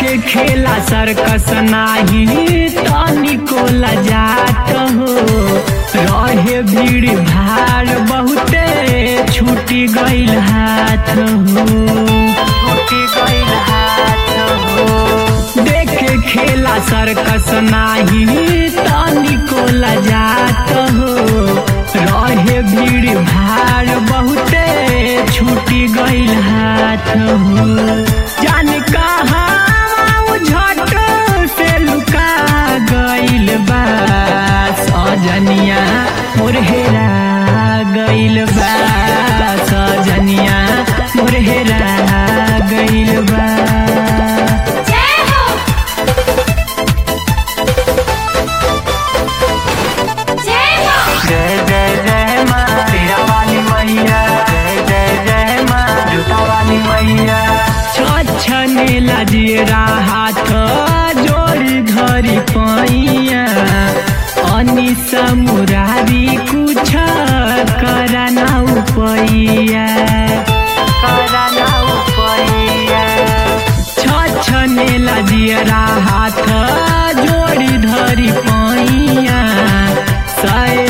देखे खेला सर्कस नाही तनिको लजात हो रहे भीड़ भाड़ बहुते छूटी गईल हाथ हो छूटी गईल हाथ हो देखे खेला सर्कस नाही तनिको लजात हो रहे भीड़ भाड़ बहुते छूटी गईल हाथ हो जान कहाँ झट से लुका गईल बा सजनिया मोर हेरा गईल बा सजनिया मोर हेरा गईल बा जय हो जय हो जय जय जय माँ तेरा वाली मैया जय जय जय माँ जूता वाली मैया छछने लजिएरा हाथ जोड़ी धरी पैया अनिसा मुरारी कुछ करना उपैया करना उपैया छछने लजिएरा हाथ जोड़ी धरी पैया सय